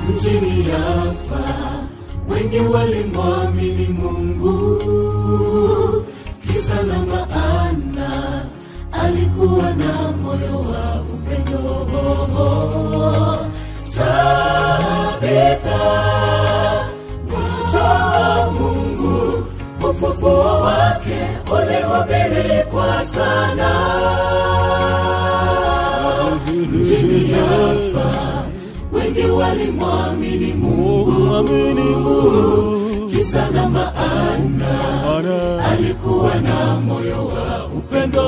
mjini Yafa, wengi walimwamini Mungu, kisa na maana alikuwa na moyo wa upendo. Tabitha, mtoto wa Mungu, ufufuo wake ulihubiri kwa sana mjini Yafa, wengi walimwamini Mungu, kisa na maana alikuwa na moyo wa upendo.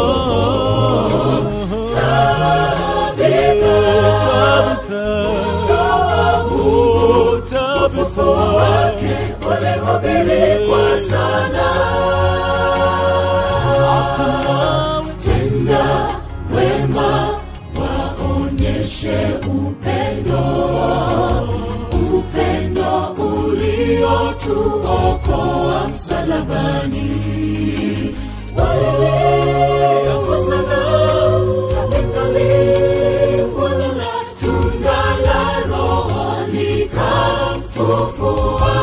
Tabitha, mtoto wa Mungu, ufufuo wake ulihubiri kwa sana tenda wema, waonyeshe upendo, upendo uliotuokoa msalabani. Waliokosana, tabikaliwa na tunda la Roho likamfufua.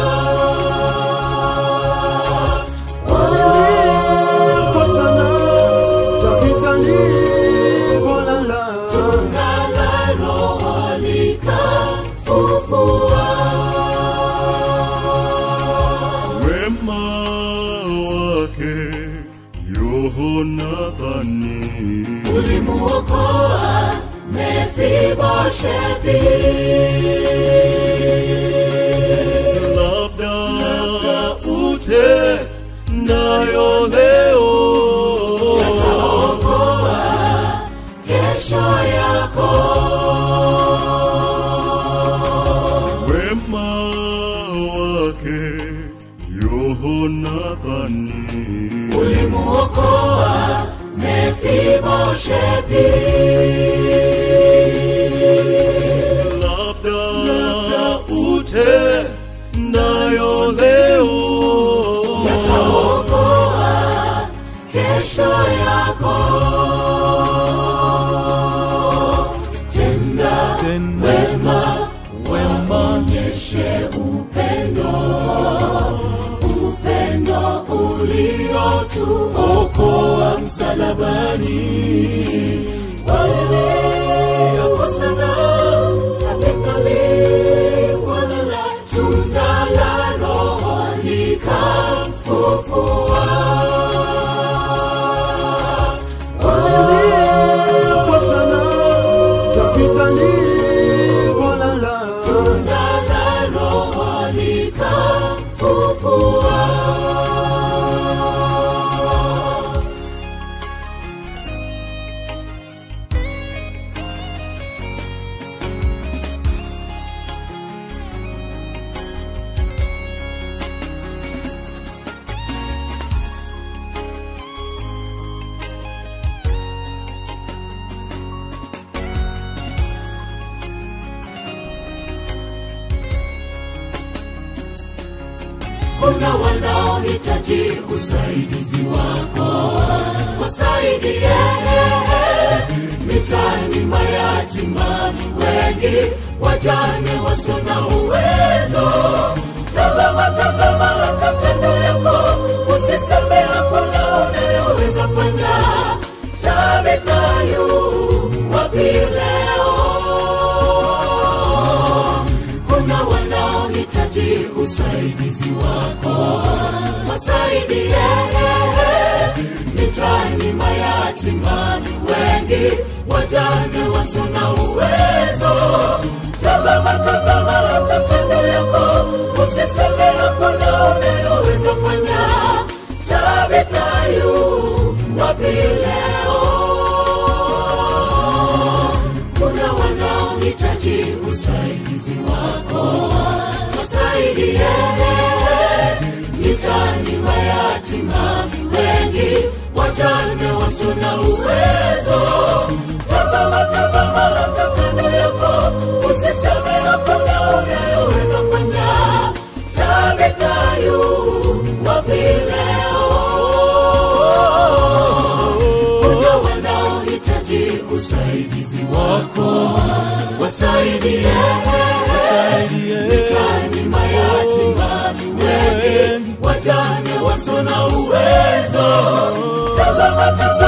Tunda la Roho likamfufua. wema wake Yonathani ulimuokoa Mefiboshethi. labda ute nayo leo Yataokoa kesho yako. wema wake Yonathani Ulimuokoa Mefiboshethi. labda ute nayo leo Yataokoa kesho yako. Tenda wema, waonyeshe upendo, upendo uliotuokoa msalabani. Waliokosana, tabikaliwa na tunda la Roho likamfufua. Tunda la Roho likamfufua. kuna wanaohitaji usaidizi wako, wasaidie mitaani, mayatima ni wengi, wajane wasio na uwezo. Tazama, tazama hata kando yako, usiseme hakuna unayoweza fanya. Tabitha yu wapi leo? kuna wanaohitaji usaidizi wako, wasaidie mitaani, mayatima ni wengi, wajane wasio na uwezo. Tazama, tazama hata kando yako, usiseme hakuna unayoweza fanya. Tabitha yu wapi leo? kuna wanaohitaji usaidizi wako, wasaidie mitaani, mayatima ni wengi, wajane wasio na uwezo. Tazama, tazama hata kando yako, usiseme hakuna unayoweza fanya. Tabitha yu wapi leo? kuna wanaohitaji usaidizi wako, wasaidie wajane wasio na uwezo tazama